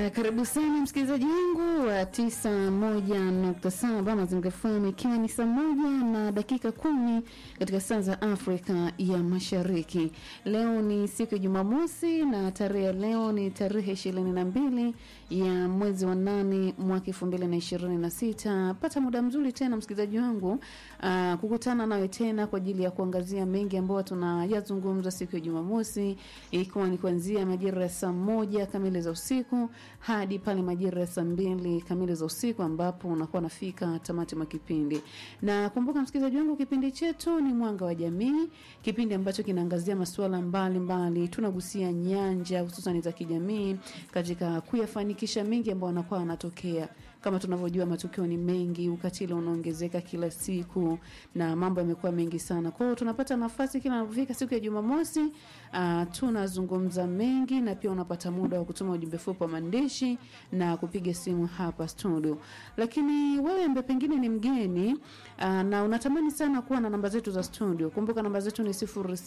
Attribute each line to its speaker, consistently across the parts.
Speaker 1: Uh, karibu sana msikilizaji wangu wa tisa moja nukta saba Mazingira FM, ikiwa ni saa moja na dakika kumi katika saa za Afrika ya Mashariki. Leo ni siku ya Jumamosi na tarehe ya leo ni tarehe ishirini na mbili ya mwezi wa nane mwaka elfu mbili na ishirini na sita. Pata muda mzuri tena msikilizaji wangu uh, kukutana nawe tena kwa ajili ya kuangazia mengi ambayo tunayazungumza siku ya Jumamosi, ikiwa ni kuanzia majira ya saa moja kamili za usiku hadi pale majira ya saa mbili kamili za usiku ambapo unakuwa nafika tamati mwa kipindi. Na kumbuka msikilizaji wangu, kipindi chetu ni Mwanga wa Jamii, kipindi ambacho kinaangazia masuala mbalimbali. Tunagusia nyanja hususan za kijamii katika kuyafanikisha mengi ambayo wanakuwa wanatokea. Kama tunavyojua matukio ni mengi, ukatili unaongezeka kila siku na mambo yamekuwa mengi sana. Kwa hiyo tunapata nafasi kila inapofika siku ya Jumamosi, uh, tunazungumza mengi na pia unapata muda wa kutuma ujumbe fupi wa maandishi na kupiga simu hapa studio. Lakini wewe ambaye pengine ni mgeni uh, na unatamani sana kuwa na namba zetu za studio, kumbuka namba zetu ni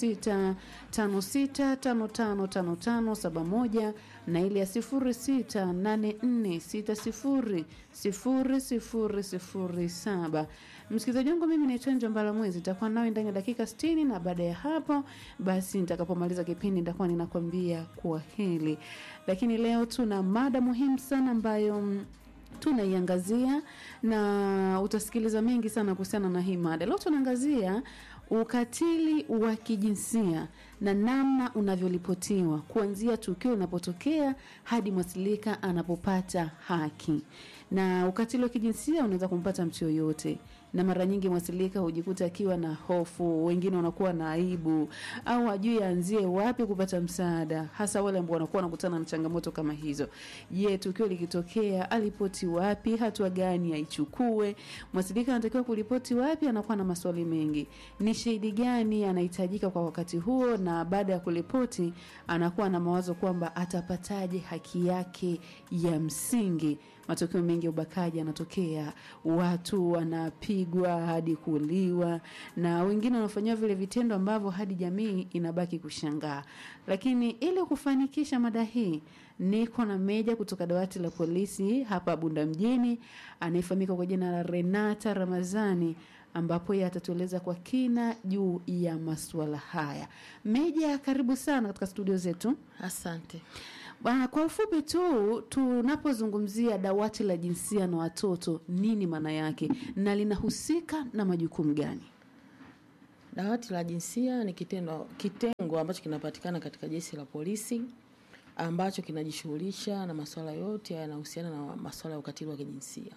Speaker 1: 0656555571 na ile ya 0684600007. Msikilizaji wangu, mimi naitwa Njomba Mwezi, nitakuwa nawe ndani ya dakika 60 na baada ya hapo basi nitakapomaliza kipindi nitakuwa ninakwambia kwa hili. Lakini leo tuna mada muhimu sana ambayo mm, tunaiangazia na utasikiliza mengi sana kuhusiana na hii mada. Leo tunaangazia ukatili wa kijinsia na namna unavyoripotiwa kuanzia tukio linapotokea hadi mwasilika anapopata haki. Na ukatili wa kijinsia unaweza kumpata mtu yoyote, na mara nyingi mwasilika hujikuta akiwa na hofu, wengine wanakuwa na aibu au hajui aanzie wapi kupata msaada, hasa wale ambao wanakuwa wanakutana na changamoto kama hizo. Je, tukio likitokea alipoti wapi? Hatua gani aichukue? Mwasilika anatakiwa kuripoti wapi? Anakuwa na maswali mengi. Ni shahidi gani anahitajika kwa wakati huo? Na baada ya kuripoti, anakuwa na mawazo kwamba atapataje haki yake ya msingi. Matukio mengi ya ubakaji yanatokea, watu wanapigwa hadi kuuliwa, na wengine wanafanyiwa vile vitendo ambavyo hadi jamii inabaki kushangaa. Lakini ili kufanikisha mada hii, niko na meja kutoka dawati la polisi hapa Bunda mjini, anayefahamika kwa jina la Renata Ramazani ambapo yeye atatueleza kwa kina juu ya masuala haya. Meja, karibu sana katika studio zetu.
Speaker 2: Asante.
Speaker 1: Bwana, kwa ufupi tu, tunapozungumzia dawati la jinsia na watoto, nini maana yake na linahusika na majukumu gani?
Speaker 2: Dawati la jinsia ni kitendo, kitengo ambacho kinapatikana katika jeshi la polisi ambacho kinajishughulisha na masuala yote yanayohusiana na masuala ya ukatili wa kijinsia.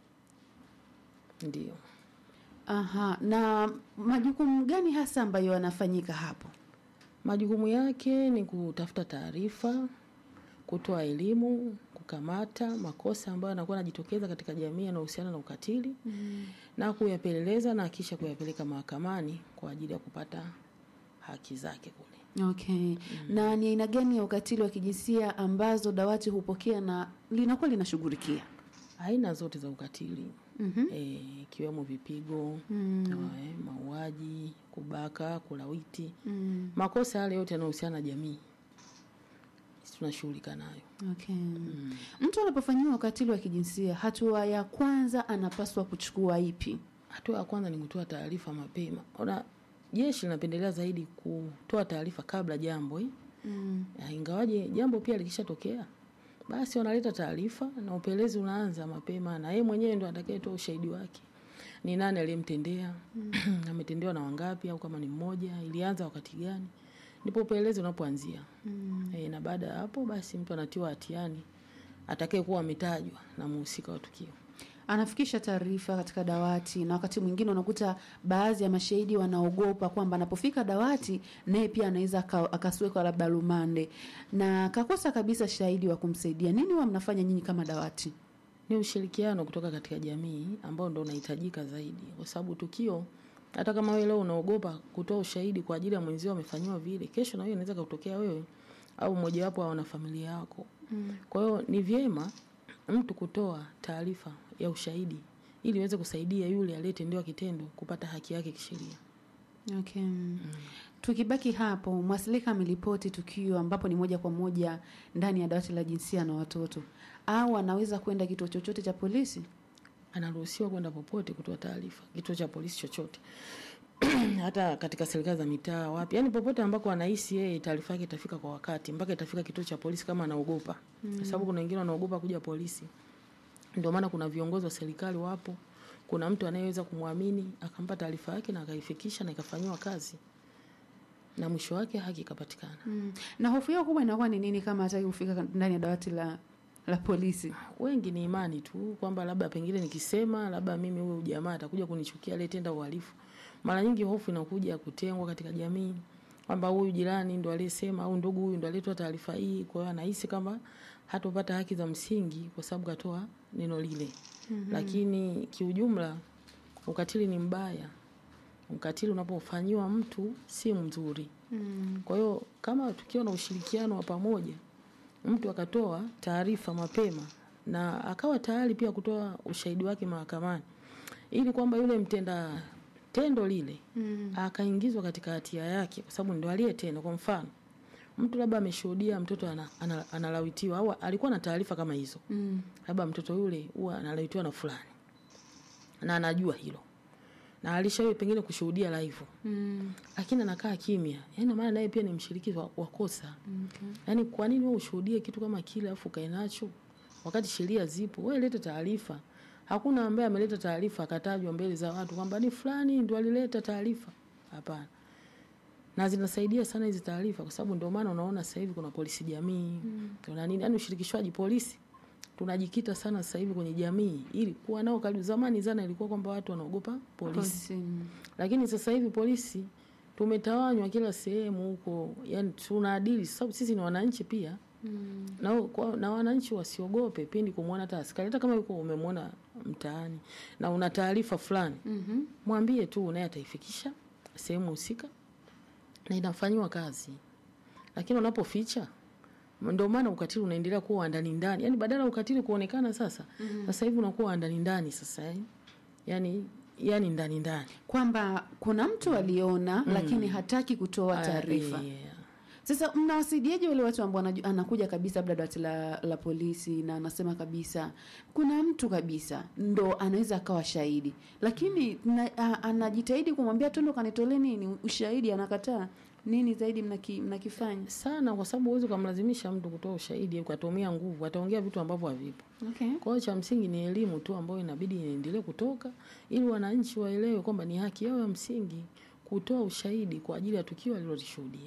Speaker 2: Ndio.
Speaker 1: Aha, na majukumu gani hasa ambayo yanafanyika hapo?
Speaker 2: Majukumu yake ni kutafuta taarifa, kutoa elimu, kukamata makosa ambayo yanakuwa yanajitokeza katika jamii yanayohusiana na ukatili mm. na kuyapeleleza na kisha kuyapeleka mahakamani kwa ajili ya kupata haki zake kule.
Speaker 1: Okay. Na ni aina gani ya ukatili wa kijinsia ambazo dawati hupokea na linakuwa linashughulikia?
Speaker 2: Aina zote za ukatili
Speaker 1: Mhm.
Speaker 2: eh, ikiwemo vipigo
Speaker 1: Mm.
Speaker 2: eh, mauaji, kubaka, kulawiti,
Speaker 1: Mm.
Speaker 2: makosa yale yote yanayohusiana na jamii sisi tunashughulika nayo.
Speaker 1: Okay. Mtu anapofanyiwa ukatili wa kijinsia, hatua ya kwanza anapaswa kuchukua ipi?
Speaker 2: Hatua ya kwanza ni kutoa taarifa mapema. Ona, jeshi linapendelea zaidi kutoa taarifa kabla jambo eh?
Speaker 1: Mm.
Speaker 2: Ya, ingawaje jambo pia likishatokea basi wanaleta taarifa na upelelezi unaanza mapema, na yeye mwenyewe ndo atakayetoa ushahidi wake, ni nani aliyemtendea, ametendewa na wangapi, au kama ni mmoja, ilianza wakati gani, ndipo upelelezi unapoanzia.
Speaker 1: Mm.
Speaker 2: E, na baada ya hapo basi mtu anatiwa hatiani atakayekuwa ametajwa na mhusika wa tukio.
Speaker 1: Anafikisha taarifa katika dawati, na wakati mwingine unakuta baadhi ya mashahidi wanaogopa kwamba anapofika dawati naye pia anaweza aka- akaswekwa labda rumande na kakosa kabisa shahidi wa kumsaidia. Nini huwa mnafanya nyinyi kama dawati?
Speaker 2: Ni ushirikiano kutoka katika jamii ambao ndo unahitajika zaidi, kwa sababu tukio, hata kama wewe leo unaogopa kutoa ushahidi kwa ajili ya mwenzio amefanyiwa vile, kesho na wewe inaweza kutokea wewe au mmojawapo wa wanafamilia yako. Kwa hiyo ni vyema mtu kutoa taarifa ya ushahidi ili iweze kusaidia yule aliyetendewa kitendo kupata haki yake kisheria.
Speaker 1: Okay. tukibaki hapo, mwasilika ameripoti tukio ambapo ni moja kwa moja ndani ya dawati la jinsia na watoto, au anaweza kwenda kituo chochote cha polisi?
Speaker 2: anaruhusiwa kwenda popote kutoa taarifa, kituo cha polisi chochote hata katika serikali za mitaa wapi, yani popote ambako anahisi yeye taarifa yake itafika kwa wakati, mpaka itafika kituo cha polisi kama anaogopa mm. kwa sababu kuna wengine wanaogopa kuja polisi. Ndio maana kuna viongozi wa serikali wapo, kuna mtu anayeweza kumwamini akampa taarifa yake na akaifikisha na ikafanyiwa kazi na mwisho wake haki ikapatikana.
Speaker 1: Mm. Na hofu yao kubwa inakuwa ni nini kama hataki kufika ndani ya dawati la la polisi?
Speaker 2: Wengi ni imani tu kwamba labda pengine nikisema labda mimi huyu jamaa atakuja kunichukia aliyetenda uhalifu. Mara nyingi hofu inakuja kutengwa katika jamii kwamba huyu jirani ndo aliyesema au ndugu huyu ndo aliyetoa taarifa hii, kwa hiyo anahisi kama hatopata haki za msingi kwa sababu katoa neno lile. Mm-hmm. Lakini kiujumla ukatili ni mbaya. Ukatili unapofanyiwa mtu si mzuri.
Speaker 1: Mm.
Speaker 2: Kwa hiyo kama tukiwa na ushirikiano wa pamoja, mtu akatoa taarifa mapema na akawa tayari pia kutoa ushahidi wake mahakamani, ili kwamba yule mtenda tendo lile
Speaker 1: Mm.
Speaker 2: akaingizwa katika hatia yake, kwa sababu ndio aliyetenda. Kwa mfano, mtu labda ameshuhudia mtoto ana, ana, analawitiwa au alikuwa na taarifa kama hizo,
Speaker 1: Mm.
Speaker 2: labda mtoto yule huwa analawitiwa na fulani na anajua hilo na alishawahi pengine kushuhudia live
Speaker 1: Mm.
Speaker 2: lakini anakaa kimya, yaani maana naye pia ni mshiriki wa, wa kosa.
Speaker 1: Okay.
Speaker 2: Yaani kwa nini wewe ushuhudie kitu kama kile afu kae nacho wakati sheria zipo? Wewe leta taarifa. Hakuna ambaye ameleta taarifa akatajwa mbele za watu kwamba ni fulani ndo alileta taarifa. Hapana. Na zinasaidia sana hizi taarifa kwa sababu ndio maana unaona sasa hivi kuna polisi jamii, kuna nini? Yaani ushirikishwaji polisi tunajikita sana sasa hivi kwenye jamii ili kuwa nao karibu. Zamani zana ilikuwa kwamba watu wanaogopa polisi.
Speaker 1: Polisi. mm.
Speaker 2: Lakini sasa hivi polisi tumetawanywa kila sehemu huko, yani tunaadili, sababu sisi ni wananchi pia
Speaker 1: Mm.
Speaker 2: na, kwa, na wananchi wasiogope pindi kumwona hata askari, hata kama yuko umemwona mtaani na una taarifa fulani,
Speaker 1: Mhm.
Speaker 2: mwambie tu, naye ataifikisha sehemu husika na inafanyiwa kazi. Lakini unapoficha, ndio maana ukatili unaendelea kuwa wa ndani ndani, yani badala ya ukatili kuonekana sasa, sasa hivi unakuwa wa ndani ndani sasa, yani yani, yani ndani ndani
Speaker 1: Kwamba kuna mtu aliona lakini hataki kutoa taarifa.
Speaker 2: Ah, yeah.
Speaker 1: Sasa mnawasaidiaje wale watu ambao wanaju- anakuja kabisa labda dawati la, la polisi na anasema kabisa kuna mtu kabisa ndo anaweza akawa shahidi, lakini na, a, anajitahidi kumwambia twende kanitolee nini ushahidi, anakataa. Nini zaidi mnaki, mnakifanya?
Speaker 2: sana kwa sababu huwezi ukamlazimisha mtu kutoa ushahidi ukatumia nguvu, ataongea vitu ambavyo havipo.
Speaker 1: Okay.
Speaker 2: Kwa hiyo cha msingi ni elimu tu ambayo inabidi iendelee kutoka ili wananchi waelewe kwamba ni haki yao ya msingi kutoa ushahidi kwa ajili ya tukio alilolishuhudia.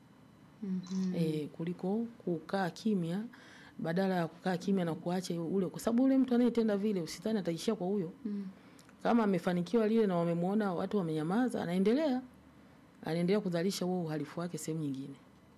Speaker 1: Mhm.
Speaker 2: E, kuliko kukaa kimya badala ya kukaa kimya na kuacha ule, kwa sababu ule mtu anayetenda vile usitani ataishia kwa huyo.
Speaker 1: Mm.
Speaker 2: Kama amefanikiwa lile na wamemuona watu wamenyamaza, anaendelea anaendelea kuzalisha huo uhalifu wake sehemu nyingine.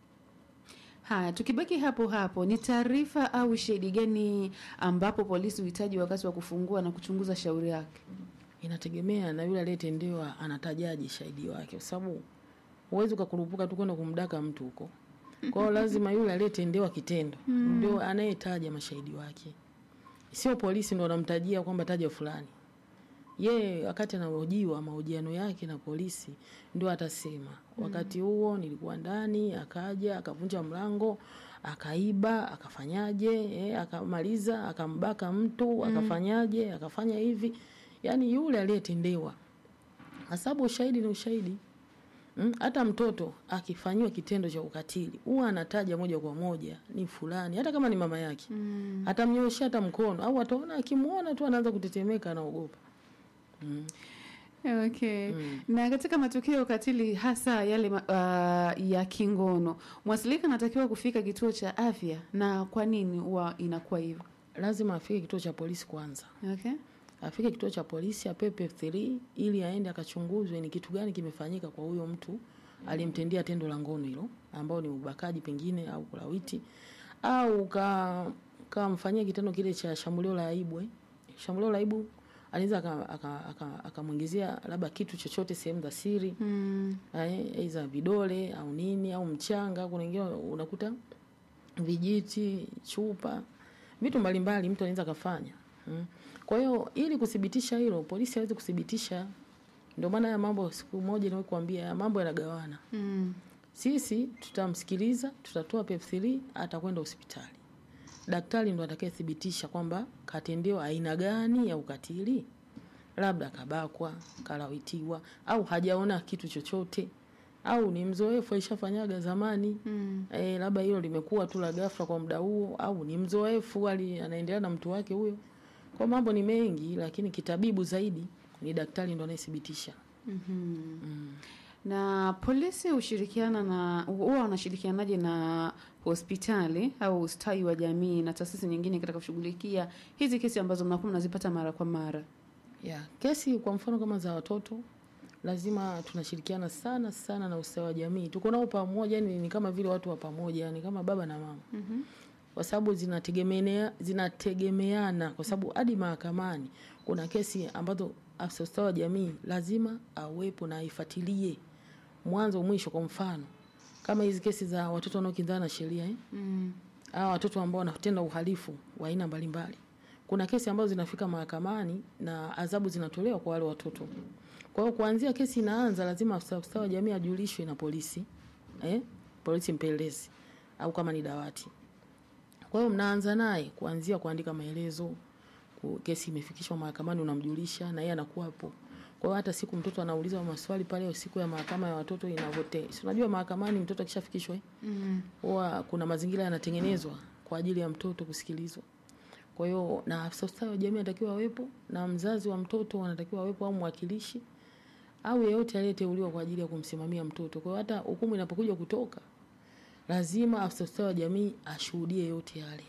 Speaker 1: Haya, tukibaki hapo hapo, ni taarifa au ushahidi gani ambapo polisi uhitaji wakati wa kufungua na kuchunguza shauri yake?
Speaker 2: Inategemea na yule aliyetendewa anatajaje shahidi wake, kwa sababu huwezi ukakurupuka tu kwenda kumdaka mtu huko. Kwa hiyo lazima yule aliyetendewa kitendo ndio anayetaja mashahidi wake, sio polisi ndo anamtajia kwamba taja fulani. Yeye wakati anahojiwa mahojiano yake na polisi ndio atasema wakati huo nilikuwa ndani, akaja akavunja mlango, akaiba, akafanyaje, eh, akamaliza, akambaka mtu, akafanyaje, akafanya hivi. Yaani yule aliyetendewa, kwa sababu ushahidi ni ushahidi. Mm, hata mtoto akifanyiwa kitendo cha ukatili huwa anataja moja kwa moja ni fulani, hata kama ni mama yake
Speaker 1: Mm.
Speaker 2: atamnyoshea hata mkono au ataona akimwona tu anaanza kutetemeka, anaogopa. Mm.
Speaker 1: Okay.
Speaker 2: Mm.
Speaker 1: Na katika matukio ya ukatili hasa yale ma- uh, ya kingono, mwasilika anatakiwa kufika kituo cha afya, na kwa nini huwa inakuwa hivyo?
Speaker 2: Lazima afike kituo cha polisi kwanza,
Speaker 1: Okay.
Speaker 2: afike kituo cha polisi apewe F3 ili aende akachunguzwe ni kitu gani kimefanyika kwa huyo mtu aliyemtendea tendo la ngono hilo, ambao ni ubakaji pengine au kulawiti au ka kamfanyia kitendo kile cha shambulio la aibu. eh. Shambulio la aibu anaweza akamwingizia aka, aka, akamwingizia labda kitu chochote sehemu za siri
Speaker 1: Mm.
Speaker 2: eh, aidha vidole au nini au mchanga. Kuna wengine unakuta vijiti, chupa, vitu mbalimbali mtu anaweza akafanya mm. Kwa hiyo ili kuthibitisha hilo, polisi hawezi kuthibitisha Ndio maana haya mambo, siku moja niwe kuambia, haya mambo yanagawana.
Speaker 1: Mm.
Speaker 2: Sisi tutamsikiliza, tutatoa PEP3, atakwenda hospitali. Daktari ndo atakayethibitisha kwamba katendewa aina gani ya ukatili, labda kabakwa, kalawitiwa, au hajaona kitu chochote, au ni mzoefu aishafanyaga zamani
Speaker 1: Mm.
Speaker 2: e, labda hilo limekuwa tu la ghafla kwa muda huo, au ni mzoefu ali anaendelea na mtu wake huyo. Kwa mambo ni mengi, lakini kitabibu zaidi ni daktari ndo anayethibitisha.
Speaker 1: Mhm. Na polisi hushirikiana na huwa wanashirikianaje na hospitali au ustawi wa jamii na taasisi nyingine katika kushughulikia hizi kesi ambazo mnakuwa mnazipata mara kwa mara?
Speaker 2: Yeah. Kesi kwa mfano kama za watoto lazima tunashirikiana sana sana na ustawi wa jamii. Tuko nao pamoja, yani ni kama vile watu wa pamoja, yani kama baba na mama.
Speaker 1: Mhm.
Speaker 2: Kwa sababu zinategemea zinategemeana kwa sababu hadi mahakamani kuna kesi ambazo afisa ustawi wa jamii lazima awepo na aifuatilie mwanzo mwisho. Kwa mfano kama hizi kesi za watoto wanaokinzana na sheria eh?
Speaker 1: Mm.
Speaker 2: hawa watoto ambao wanatenda uhalifu wa aina mbalimbali. Kuna kesi ambazo zinafika mahakamani na adhabu zinatolewa kwa wale watoto. Kwa hiyo kuanzia kesi inaanza, lazima afisa ustawi wa jamii ajulishwe na polisi eh? polisi mpelelezi au kama ni dawati. Kwa hiyo mnaanza naye kuanzia kuandika maelezo, ku- kesi imefikishwa mahakamani, unamjulisha na yeye anakuwapo. Kwa hiyo hata siku mtoto anauliza maswali pale, siku ya mahakama ya watoto inavote, si unajua mahakamani mtoto akishafikishwa eh?
Speaker 1: Mm.
Speaker 2: huwa kuna mazingira yanatengenezwa kwa ajili ya mtoto kusikilizwa. Kwa hiyo na afisa ustawi wa jamii anatakiwa awepo na mzazi wa mtoto anatakiwa awepo au mwakilishi au yeyote aliyeteuliwa kwa ajili ya kumsimamia mtoto. Kwa hiyo hata hukumu inapokuja kutoka, lazima afisa ustawi wa jamii ashuhudie yote yale.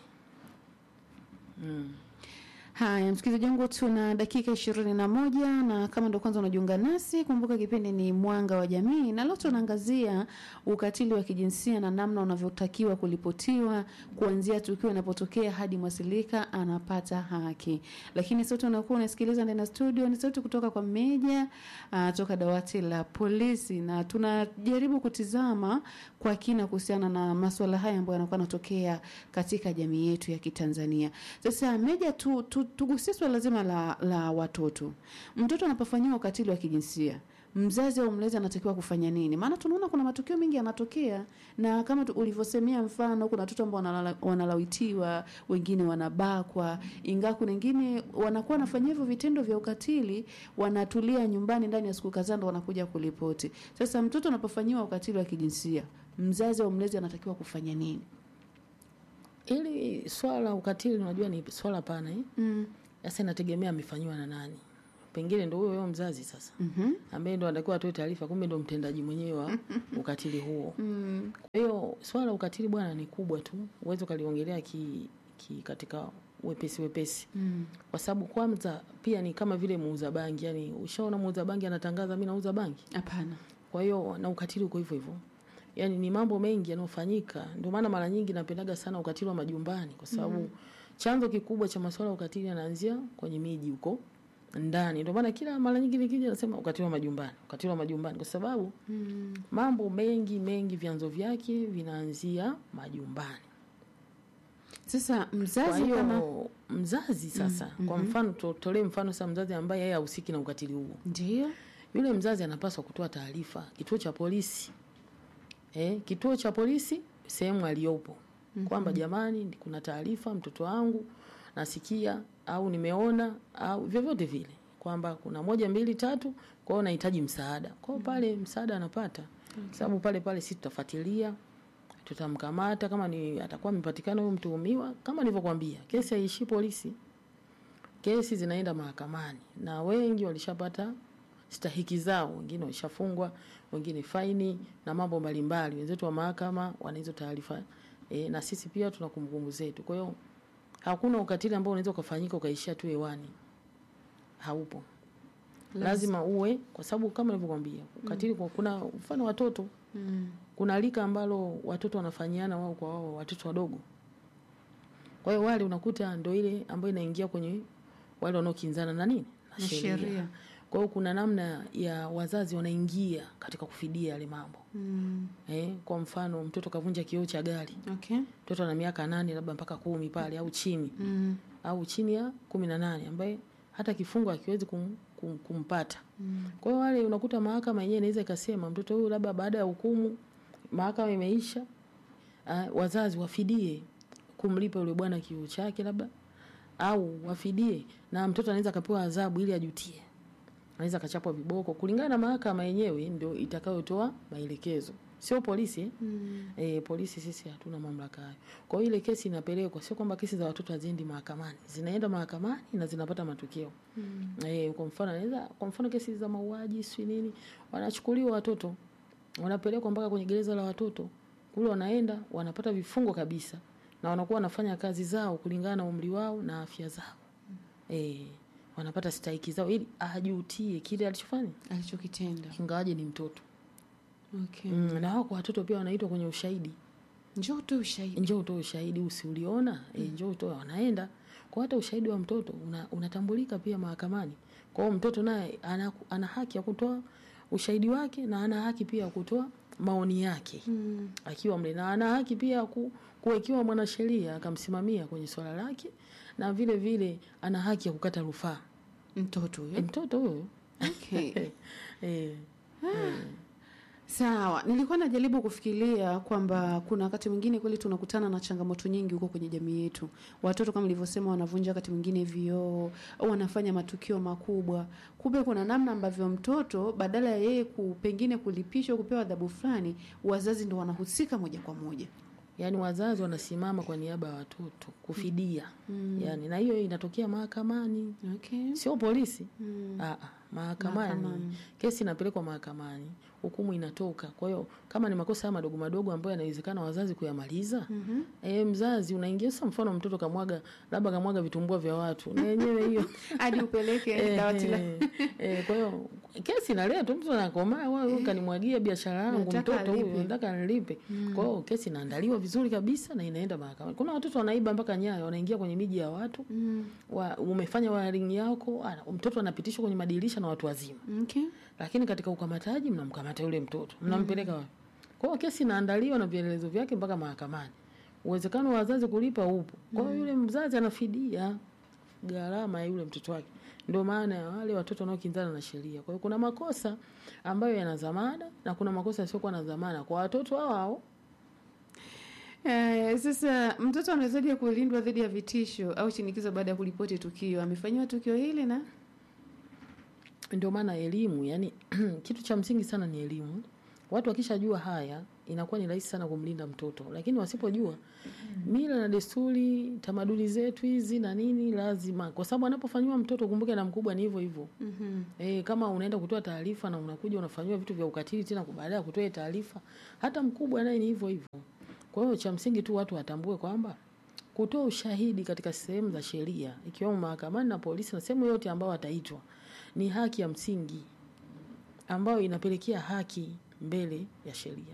Speaker 2: Mm.
Speaker 1: Haya, msikilizaji wangu, tuna dakika ishirini na moja na kama ndo kwanza unajiunga nasi, kumbuka kipindi ni Mwanga wa Jamii, na leo tunaangazia ukatili wa kijinsia na namna unavyotakiwa kuripotiwa kuanzia tukio linapotokea hadi mwasilika anapata haki. Lakini sauti unakuwa unasikiliza ndani ya studio ni sauti kutoka kwa Meja uh, toka dawati la polisi, na tunajaribu kutizama kwa kina kuhusiana na masuala haya ambayo yanakuwa yanatokea katika jamii yetu ya Kitanzania. Sasa Meja, tu, tu, tugusie swala zima la, la watoto. Mtoto anapofanyiwa ukatili wa kijinsia mzazi au mlezi anatakiwa kufanya nini? Maana tunaona kuna matukio mengi yanatokea, na kama tu- ulivyosemea, mfano kuna watoto ambao wanala- wanalawitiwa, wengine wanabakwa, ingawa kuna wengine wanakuwa wanafanyia hivyo vitendo vya ukatili, wanatulia nyumbani ndani ya siku kadhaa ndo wanakuja kuripoti. Sasa mtoto anapofanyiwa ukatili wa kijinsia, mzazi au mlezi anatakiwa kufanya nini?
Speaker 2: Ili swala la ukatili unajua ni swala pana eh?
Speaker 1: Mm.
Speaker 2: Sasa inategemea amefanyiwa na nani. Pengine ndo huyo huyo mzazi sasa
Speaker 1: Mhm.
Speaker 2: ambaye ndo anatakiwa atoe taarifa, kumbe ndo mtendaji mwenyewe wa ukatili huo.
Speaker 1: Mm.
Speaker 2: Kwa hiyo swala la ukatili bwana ni kubwa tu, uweze ukaliongelea ki, ki katika wepesi wepesi,
Speaker 1: Mm.
Speaker 2: kwa sababu kwanza pia ni kama vile muuza bangi. Yani ushaona muuza bangi anatangaza mimi nauza bangi,
Speaker 1: Hapana.
Speaker 2: kwa hiyo na ukatili uko hivyo hivyo. Yani ni mambo mengi yanayofanyika, ndio maana mara nyingi napendaga sana ukatili wa majumbani, kwa sababu chanzo kikubwa cha masuala ya ukatili yanaanzia kwenye miji huko ndani. Ndio maana kila mara nyingi nikija nasema ukatili wa majumbani, ukatili wa majumbani, kwa sababu
Speaker 1: Mm.
Speaker 2: mambo mengi mengi vyanzo vyake vinaanzia majumbani.
Speaker 1: Sasa
Speaker 2: Kwa
Speaker 1: mzazi
Speaker 2: hiyo
Speaker 1: kama
Speaker 2: mzazi sasa, kwa mfano tutolee mfano sasa, mzazi ambaye yeye hahusiki na ukatili huo,
Speaker 1: ndio
Speaker 2: yule mzazi anapaswa kutoa taarifa kituo cha polisi eh, kituo cha polisi sehemu aliyopo kwamba jamani, kuna taarifa mtoto wangu nasikia au nimeona au vyovyote vile kwamba kuna moja mbili tatu, kwa hiyo nahitaji msaada. Kwa hiyo pale msaada anapata, sababu pale pale sisi tutafuatilia tutamkamata kama ni atakuwa amepatikana huyo mtuhumiwa. Kama nilivyokuambia, kesi haiishii polisi, kesi zinaenda mahakamani, na wengi walishapata stahiki zao, wengine walishafungwa, wengine faini na mambo mbalimbali. Wenzetu wa mahakama wana hizo taarifa e, na sisi pia tuna kumbukumbu zetu. Kwa hiyo hakuna ukatili ambao unaweza ukafanyika ukaishia tu hewani, haupo. Lazima uwe, kwa sababu kama nilivyokuambia, ukatili kwa kuna mfano watoto
Speaker 1: mm.
Speaker 2: kuna lika ambalo watoto wanafanyiana wao kwa wao, watoto wadogo. Kwa hiyo wale unakuta ndo ile ambayo inaingia kwenye wale wanaokinzana na nini
Speaker 1: na sheria
Speaker 2: Kwa hiyo kuna namna ya wazazi wanaingia katika kufidia yale mambo
Speaker 1: mm.
Speaker 2: eh. Kwa mfano mtoto kavunja kioo cha gari,
Speaker 1: okay
Speaker 2: mtoto ana miaka nane labda mpaka kumi pale au chini
Speaker 1: mm.
Speaker 2: au chini ya kumi na nane ambaye hata kifungo akiwezi kum, kum, kumpata kwa hiyo wale unakuta mahakama yenyewe inaweza ikasema mtoto huyu labda baada ya hukumu mahakama imeisha uh, wazazi wafidie kumlipa yule bwana kioo chake labda au wafidie na mtoto anaweza akapewa adhabu ili ajutie anaweza akachapwa viboko kulingana na mahakama yenyewe ndio itakayotoa maelekezo sio polisi eh?
Speaker 1: Mm.
Speaker 2: E, polisi sisi hatuna mamlaka hayo. Kwa hiyo ile kesi inapelekwa, sio kwamba kesi za watoto haziendi mahakamani, zinaenda mahakamani na zinapata matokeo.
Speaker 1: Mm.
Speaker 2: E, kwa mfano anaweza kwa mfano kesi za mauaji si nini, wanachukuliwa watoto wanapelekwa mpaka kwenye gereza la watoto kule, wanaenda wanapata vifungo kabisa, na wanakuwa wanafanya kazi zao kulingana na umri wao na afya zao. E, wanapata stahiki zao ili ajutie kile alichofanya,
Speaker 1: alichokitenda
Speaker 2: ingawaje ni mtoto
Speaker 1: okay.
Speaker 2: mm, na wako watoto pia wanaitwa kwenye ushahidi
Speaker 1: njoo utoe ushahidi
Speaker 2: njoo utoe ushahidi usiuliona e, njoo utoe wanaenda kwa hata ushahidi wa mtoto una, unatambulika pia mahakamani kwa hiyo mtoto naye ana, ana haki ya kutoa ushahidi wake na ana haki pia ya kutoa maoni yake
Speaker 1: mm.
Speaker 2: akiwa mle na ana haki pia ya ku, kuwekiwa mwanasheria akamsimamia kwenye swala lake na vile vile ana haki ya kukata rufaa
Speaker 1: mtoto
Speaker 2: e,
Speaker 1: huyo
Speaker 2: mtoto huyo
Speaker 1: okay.
Speaker 2: e,
Speaker 1: Sawa, nilikuwa najaribu kufikiria kwamba kuna wakati mwingine kweli tunakutana na changamoto nyingi huko kwenye jamii yetu. Watoto kama nilivyosema, wanavunja wakati mwingine vioo au wanafanya matukio makubwa. Kumbe kuna namna ambavyo mtoto badala ya yeye ku, pengine kulipishwa kupewa adhabu fulani, wazazi ndo wanahusika moja kwa moja.
Speaker 2: yaani wazazi wanasimama kwa niaba ya watoto kufidia mm. yaani na hiyo inatokea mahakamani
Speaker 1: Okay.
Speaker 2: sio polisi
Speaker 1: Mm.
Speaker 2: Ah, ah, mahakamani
Speaker 1: Mahakamani.
Speaker 2: kesi inapelekwa mahakamani hukumu inatoka kwa hiyo kama ni makosa haya madogo madogo ambayo yanawezekana wazazi kuyamaliza
Speaker 1: Mhm.
Speaker 2: e, mzazi unaingia sasa mfano mtoto kamwaga labda kamwaga vitumbua vya watu na yenyewe hiyo
Speaker 1: Hadi upeleke dawati la
Speaker 2: Eh, eh, kwa hiyo kesi inaletwa mtu anakomaa wewe kanimwagia biashara yangu
Speaker 1: Nataka
Speaker 2: mtoto huyu
Speaker 1: alipe.
Speaker 2: nataka nilipe kwa hiyo kesi inaandaliwa vizuri kabisa na inaenda mahakamani kuna watoto wanaiba mpaka nyayo wanaingia kwenye miji ya watu
Speaker 1: Mm.
Speaker 2: wa, umefanya wiring yako ana- mtoto anapitishwa kwenye madirisha na watu wazima
Speaker 1: Okay.
Speaker 2: lakini katika ukamataji mnamkamata yule mtoto mnampeleka wapi kwa hiyo kesi inaandaliwa na vielelezo vyake mpaka mahakamani uwezekano wa wazazi kulipa upo kwa hiyo yule mzazi anafidia gharama ya yule mtoto wake ndio maana ya wale watoto wanaokinzana na sheria kwa hiyo kuna makosa ambayo yana dhamana na kuna makosa yasiokuwa na dhamana kwa watoto hao hao
Speaker 1: Eh, sasa mtoto anawezaje kulindwa dhidi ya vitisho au shinikizo baada ya kuripoti tukio? Amefanyiwa tukio hili na
Speaker 2: ndio maana elimu yani kitu cha msingi sana ni elimu watu wakishajua haya inakuwa ni rahisi sana kumlinda mtoto lakini wasipojua mila na desturi tamaduni zetu hizi na nini lazima kwa sababu anapofanyiwa mtoto kumbuke na mkubwa ni hivyo hivyo
Speaker 1: Mhm.
Speaker 2: E, kama unaenda kutoa taarifa na unakuja unafanyiwa vitu vya ukatili tena baada ya kutoa taarifa, hata mkubwa naye ni hivyo hivyo. Kwa hiyo cha msingi tu watu watambue kwamba kutoa ushahidi katika sehemu za sheria ikiwemo mahakamani na polisi na sehemu yote ambao wataitwa ni haki ya msingi ambayo inapelekea haki mbele ya sheria.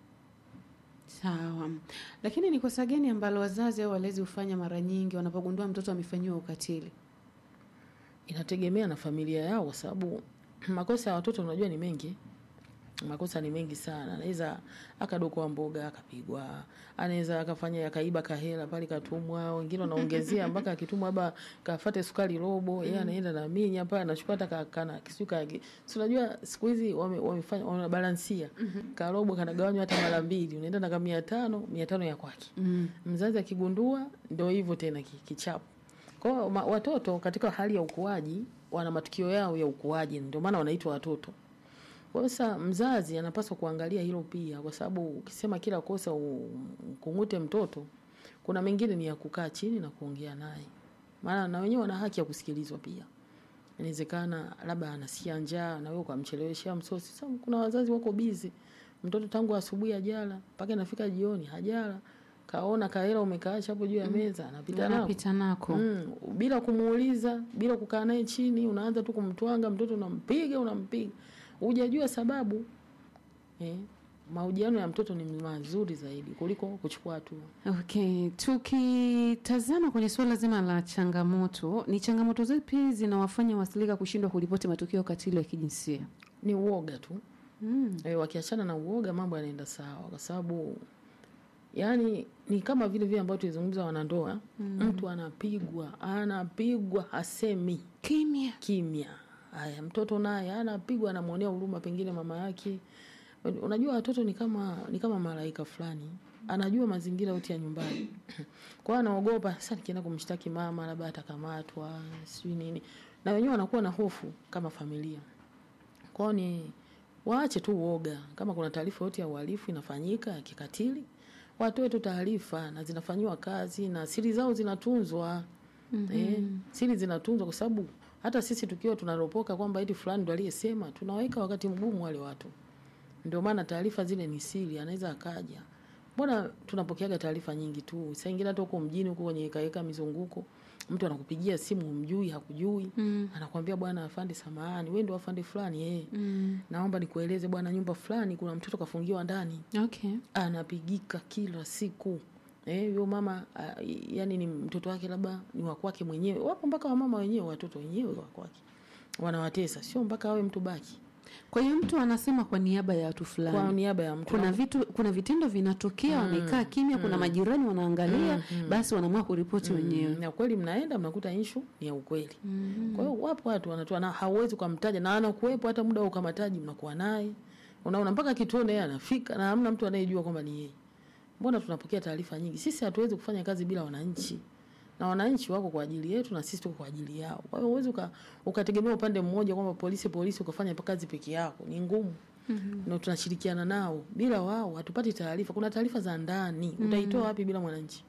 Speaker 1: Sawa, lakini ni kosa gani ambalo wazazi au walezi hufanya mara nyingi wanapogundua mtoto amefanyiwa ukatili?
Speaker 2: Inategemea na familia yao, kwa sababu makosa ya watoto unajua ni mengi. Makosa ni mengi sana. Anaweza akadokoa mboga akapigwa, anaweza akafanya akaiba kahela pale katumwa, wengine wanaongezea mpaka akitumwa labda kafate sukari robo, yeye anaenda na minya pale anachukua hata ka- kana kisuka. Si unajua siku hizi wame- wamefanya wanabalansia. Karobo kanagawanywa hata mara mbili, unaenda na kama 500, 500 ya kwake.
Speaker 1: Mm.
Speaker 2: Mzazi akigundua ndio hivyo tena ki- kichapo. Kwa hiyo ma- watoto katika hali ya ukuaji wana matukio yao ya ukuaji, ndio maana wanaitwa watoto. Kwa hiyo sasa mzazi anapaswa kuangalia hilo pia, kwa sababu ukisema kila kosa ukungute mtoto, kuna mengine ni ya kukaa chini na kuongea naye, maana na wenyewe wana haki ya kusikilizwa pia. Inawezekana labda anasikia njaa na wewe ukamcheleweshea msosi. Sasa kuna wazazi wako bizi, mtoto tangu asubuhi hajala mpaka inafika jioni hajala, kaona kahela umekaacha hapo juu ya meza, anapita nako
Speaker 1: Anapita nako.
Speaker 2: Mm, bila kumuuliza, bila kukaa naye chini, unaanza tu kumtwanga mtoto, unampiga unampiga, hujajua sababu eh. Mahojiano ya mtoto ni mazuri zaidi kuliko kuchukua hatua.
Speaker 1: Okay, tukitazama kwenye suala zima la changamoto, ni changamoto zipi zinawafanya wasilika kushindwa kuripoti matukio ya ukatili wa kijinsia?
Speaker 2: Ni uoga tu
Speaker 1: Mm.
Speaker 2: e, wakiachana na uoga mambo yanaenda sawa, kwa sababu yani ni kama vile vile ambavyo tulizungumza wanandoa, mtu anapigwa anapigwa, hasemi
Speaker 1: Kimya.
Speaker 2: kimya haya mtoto naye anapigwa anamwonea huruma pengine mama yake unajua watoto ni kama ni kama malaika fulani anajua mazingira yote ya nyumbani kwa hiyo anaogopa sasa nikienda kumshtaki mama labda atakamatwa sijui nini na wenyewe wanakuwa na hofu kama familia kwao ni waache tu uoga kama kuna taarifa yote ya uhalifu inafanyika ya kikatili watoe tu taarifa na zinafanyiwa kazi na siri zao zinatunzwa mm-hmm. eh, siri zinatunzwa kwa sababu hata sisi tukiwa tunaropoka kwamba eti fulani ndo aliyesema tunaweka wakati mgumu wale watu ndio maana taarifa zile ni siri anaweza akaja mbona tunapokeaga taarifa nyingi tu saa ingine hata huko mjini huko kwenye kaeka mizunguko mtu anakupigia simu umjui hakujui
Speaker 1: Mm.
Speaker 2: anakwambia bwana afande samahani wewe ndio afande fulani eh
Speaker 1: Mm.
Speaker 2: naomba nikueleze bwana nyumba fulani kuna mtoto kafungiwa ndani
Speaker 1: Okay.
Speaker 2: anapigika kila siku eh huyo mama a, yani ni mtoto wake labda ni wa kwake mwenyewe wapo mpaka wamama wenyewe watoto wenyewe wa kwake wanawatesa sio mpaka awe mtu baki
Speaker 1: Kwa hiyo mtu anasema kwa niaba ya watu
Speaker 2: kwa
Speaker 1: fulani.
Speaker 2: niaba ya mtu
Speaker 1: Kuna vitu kuna vitendo vinatokea wamekaa kimya, kuna majirani wanaangalia, basi wanaamua kuripoti wenyewe.
Speaker 2: na kweli mnaenda mnakuta inshu ni ya ukweli kwa hiyo wapo watu wanatoa na hauwezi ukamtaja na anakuwepo hata muda wa ukamataji mnakuwa naye unaona mpaka kituoni yeye anafika na hamna mtu anayejua kwamba ni yeye mbona tunapokea taarifa nyingi sisi hatuwezi kufanya kazi bila wananchi na wananchi wako kwa ajili yetu na sisi tuko kwa ajili yao kwa hiyo huwezi uka, ukategemea upande mmoja kwamba polisi polisi ukafanya kazi peke yako ni ngumu mm-hmm. na tunashirikiana nao bila wao hatupati taarifa kuna taarifa za ndani mm-hmm. utaitoa wapi bila mwananchi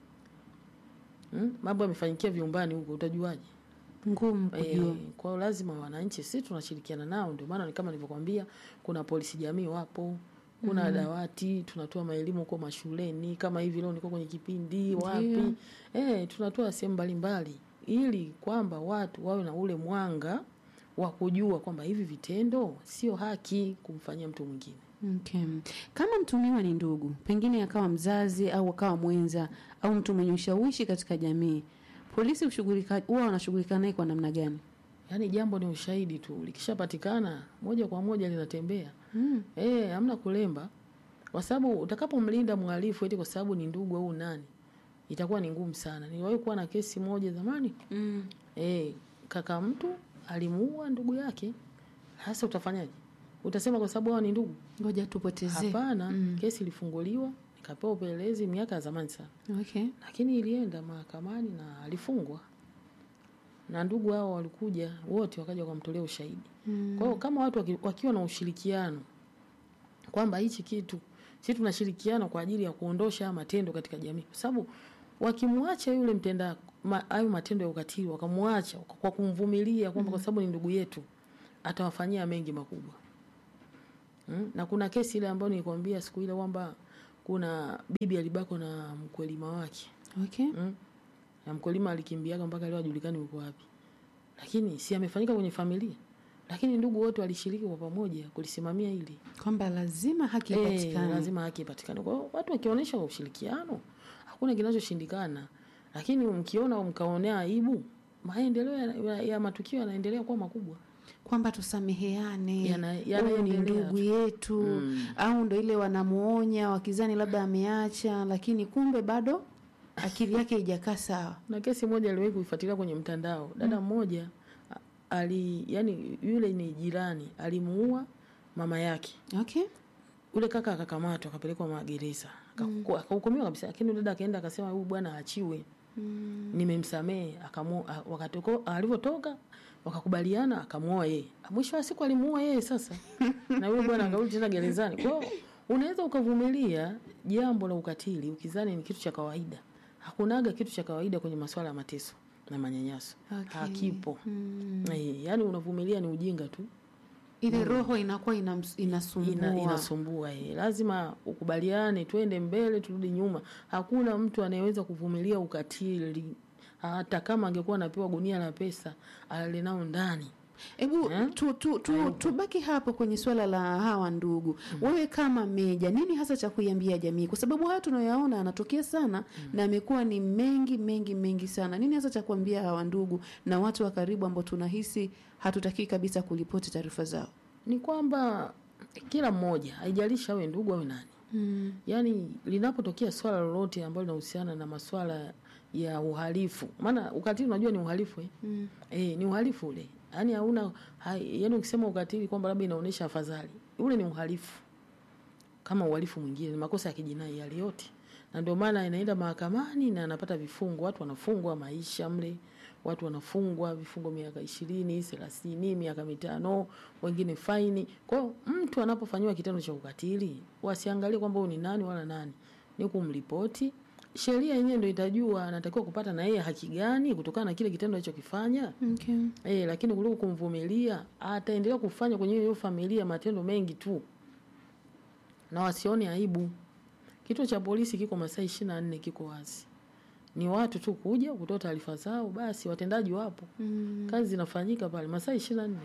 Speaker 2: hmm? mambo yamefanyikia viumbani huko utajuaje
Speaker 1: Ngumu kujua.
Speaker 2: Eh, kwa hiyo lazima wananchi sisi tunashirikiana nao ndio maana ni kama nilivyokuambia kuna polisi jamii wapo kuna mm-hmm. dawati tunatoa maelimu huko mashuleni kama hivi leo niko kwenye kipindi wapi eh, tunatoa sehemu mbalimbali ili kwamba watu wawe na ule mwanga wa kujua kwamba hivi vitendo sio haki kumfanyia mtu mwingine
Speaker 1: Okay. Kama mtumiwa ni ndugu, pengine akawa mzazi au akawa mwenza au mtu mwenye ushawishi katika jamii, polisi hushughulika huwa wanashughulika naye kwa namna gani?
Speaker 2: yaani jambo ni ushahidi tu likishapatikana moja kwa moja linatembea
Speaker 1: Mm.
Speaker 2: Eh, hamna kulemba. Kwa sababu utakapomlinda mhalifu eti kwa sababu ni ndugu au nani, itakuwa ni ngumu sana. Niliwahi kuwa na kesi moja zamani.
Speaker 1: Mm.
Speaker 2: Eh, kaka mtu alimuua ndugu yake. Sasa utafanyaje? Utasema kwa sababu hao ni ndugu?
Speaker 1: Ngoja tupotezee.
Speaker 2: Hapana, kesi ilifunguliwa, nikapewa upelelezi miaka ya zamani sana.
Speaker 1: Okay.
Speaker 2: Lakini ilienda mahakamani na alifungwa. Na ndugu hao walikuja wote wakaja wakamtolea ushahidi.
Speaker 1: Mm.
Speaker 2: Kwa hiyo kama watu waki, wakiwa na ushirikiano kwamba hichi kitu sisi tunashirikiana kwa ajili ya kuondosha haya matendo katika jamii, kwa sababu wakimwacha yule mtenda ma, hayo matendo ya ukatili, wakamwacha kwa kumvumilia kwamba kwa sababu ni ndugu yetu, atawafanyia mengi makubwa. Mm? Na kuna kesi ile ambayo nilikwambia siku ile kwamba kuna bibi alibakwa na mkulima wake
Speaker 1: Okay.
Speaker 2: mm? na mkulima alikimbiaga mpaka leo ajulikani uko wapi, lakini si amefanyika kwenye familia, lakini ndugu wote walishiriki kwa pamoja kulisimamia hili.
Speaker 1: Kwamba lazima haki
Speaker 2: Eh,
Speaker 1: ipatikane.
Speaker 2: lazima haki ipatikane. Kwa hiyo watu wakionyesha ushirikiano, hakuna kinachoshindikana, lakini mkiona mkaonea aibu, maendeleo ya, ya, ya matukio yanaendelea kuwa makubwa.
Speaker 1: kwamba tusameheane,
Speaker 2: Yana-
Speaker 1: huyu ni
Speaker 2: yanaendelea
Speaker 1: ndugu
Speaker 2: tu.
Speaker 1: yetu
Speaker 2: Mm.
Speaker 1: au ndo ile wanamuonya wakizani labda ameacha, lakini kumbe bado akili yake haijakaa sawa.
Speaker 2: Na kesi moja aliwahi kuifuatilia kwenye mtandao, dada mmoja a- ali, yani yule ni jirani, alimuua mama yake
Speaker 1: Okay.
Speaker 2: yule kaka akakamatwa akapelekwa magereza Akaku- akahukumiwa kabisa, lakini yule dada akaenda akasema huyu bwana aachiwe,
Speaker 1: Mm.
Speaker 2: nimemsamehe. Akamu a- wakatoko alivyotoka wakakubaliana, akamuoa yeye. Mwisho wa siku alimuoa yeye sasa, na yule bwana akarudi tena gerezani. Kwa hiyo unaweza ukavumilia jambo la ukatili ukizani ni kitu cha kawaida. Hakunaga kitu cha kawaida kwenye masuala ya mateso na manyanyaso,
Speaker 1: Okay.
Speaker 2: hakipo.
Speaker 1: Mm.
Speaker 2: Eh, yaani unavumilia ni ujinga tu.
Speaker 1: Ile roho inakuwa inams- inasumbua.
Speaker 2: ina, inasumbua eh. Lazima ukubaliane, twende mbele, turudi nyuma. Hakuna mtu anayeweza kuvumilia ukatili, hata kama angekuwa anapewa gunia la pesa alale nao ndani.
Speaker 1: Hebu
Speaker 2: Eh?
Speaker 1: tu, tu, tu, tubaki hapo kwenye swala la hawa ndugu. Wewe kama meja, nini hasa cha kuiambia jamii? Kwa sababu haya tunayoyaona yanatokea sana na amekuwa ni mengi mengi mengi sana. Nini hasa cha kuambia hawa ndugu na watu wa karibu ambao tunahisi hatutakii kabisa kuripoti taarifa zao?
Speaker 2: Ni kwamba kila mmoja, haijalishi awe ndugu awe nani,
Speaker 1: Mm.
Speaker 2: yaani linapotokea swala lolote ambalo linahusiana na maswala ya uhalifu, maana ukatili unajua ni uhalifu eh?
Speaker 1: Mm.
Speaker 2: E, ni uhalifu ule. yaani hauna hai, yaani ukisema ukatili kwamba labda inaonyesha afadhali ule ni uhalifu kama uhalifu mwingine ni makosa ya kijinai yale yote na ndio maana inaenda mahakamani na anapata vifungo watu wanafungwa maisha mle watu wanafungwa vifungo miaka ishirini thelathini miaka mitano wengine faini kwao mtu anapofanyiwa kitendo cha ukatili wasiangalie kwamba huyu ni nani wala nani ni kumripoti sheria yenyewe ndo itajua anatakiwa kupata na yeye haki gani kutokana na kile kitendo alichokifanya
Speaker 1: Okay.
Speaker 2: Eh, lakini kuliko kumvumilia ataendelea kufanya kwenye hiyo familia matendo mengi tu na wasione aibu. Kituo cha polisi kiko masaa ishirini na nne kiko wazi, ni watu tu kuja kutoa taarifa zao, basi watendaji wapo,
Speaker 1: Mm.
Speaker 2: kazi zinafanyika pale masaa ishirini na nne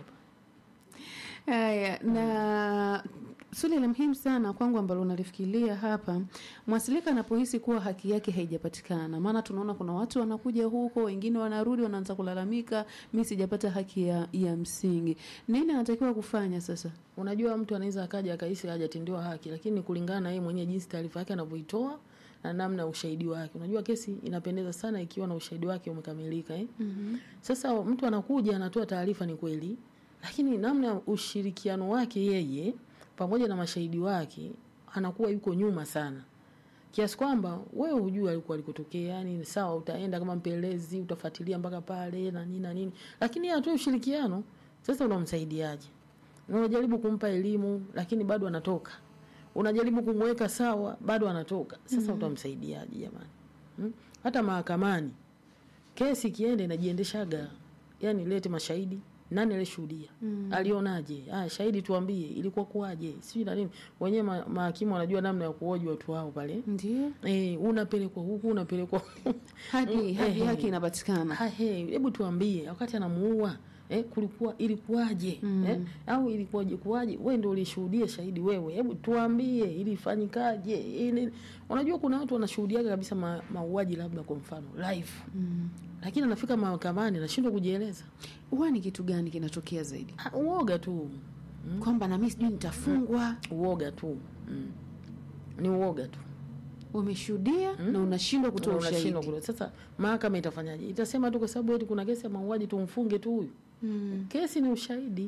Speaker 1: Haya, na swali la muhimu sana kwangu ambalo unalifikiria hapa, mwasilika anapohisi kuwa haki yake haijapatikana, maana tunaona kuna watu wanakuja huko, wengine wanarudi, wanaanza kulalamika, mi sijapata haki ya, ya msingi. Nini anatakiwa kufanya sasa?
Speaker 2: Unajua, mtu anaweza akaja akahisi hajatendewa haki, lakini kulingana na yeye mwenyewe jinsi taarifa yake anavyoitoa na namna ya ushahidi wake. Unajua, kesi inapendeza sana ikiwa na ushahidi wake umekamilika eh?
Speaker 1: mm
Speaker 2: Sasa mtu anakuja anatoa taarifa, ni kweli, lakini namna ya ushirikiano wake yeye pamoja na mashahidi wake anakuwa yuko nyuma sana, kiasi kwamba wewe hujui alikuwa alikotokea. Yani sawa, utaenda kama mpelelezi, utafuatilia mpaka pale na nini na nini, lakini yeye atoe ushirikiano. Sasa unamsaidiaje? Unajaribu kumpa elimu, lakini bado anatoka. Unajaribu kumweka sawa, bado anatoka. Sasa utamsaidiaje jamani? Hmm? Hata mahakamani kesi ikienda inajiendeshaga, yani lete mashahidi, nani alishuhudia,
Speaker 1: Mm.
Speaker 2: alionaje? Ah, shahidi tuambie, ilikuwa kuwaje, sijui na nini. Wenyewe ma, mahakimu wanajua namna ya kuhoji watu wao pale.
Speaker 1: Ndio
Speaker 2: Eh, unapelekwa huku unapelekwa huku.
Speaker 1: haki,
Speaker 2: Mm,
Speaker 1: haki,
Speaker 2: eh,
Speaker 1: haki inapatikana.
Speaker 2: Ha, he, hebu tuambie wakati anamuua eh, kulikuwa ilikuwaje
Speaker 1: Mm.
Speaker 2: eh, au ilikuwaje kuwaje? Wewe ndio ulishuhudia shahidi wewe, hebu tuambie ilifanyikaje? Ili unajua kuna watu wanashuhudiaga kabisa ma, mauaji labda kwa mfano live,
Speaker 1: Mm.
Speaker 2: lakini anafika mahakamani anashindwa kujieleza.
Speaker 1: Huwa ni kitu gani kinatokea zaidi?
Speaker 2: Ah, Uoga tu mm.
Speaker 1: Kwamba na mimi sijui nitafungwa.
Speaker 2: Uoga tu mm. ni uoga tu
Speaker 1: Umeshuhudia na unashindwa kutoa
Speaker 2: Unashindwa
Speaker 1: ushahidi.
Speaker 2: kutoa. Sasa mahakama itafanyaje? Itasema tu kwa sababu eti kuna kesi ya mauaji tumfunge tu huyu
Speaker 1: Mm.
Speaker 2: Kesi ni ushahidi,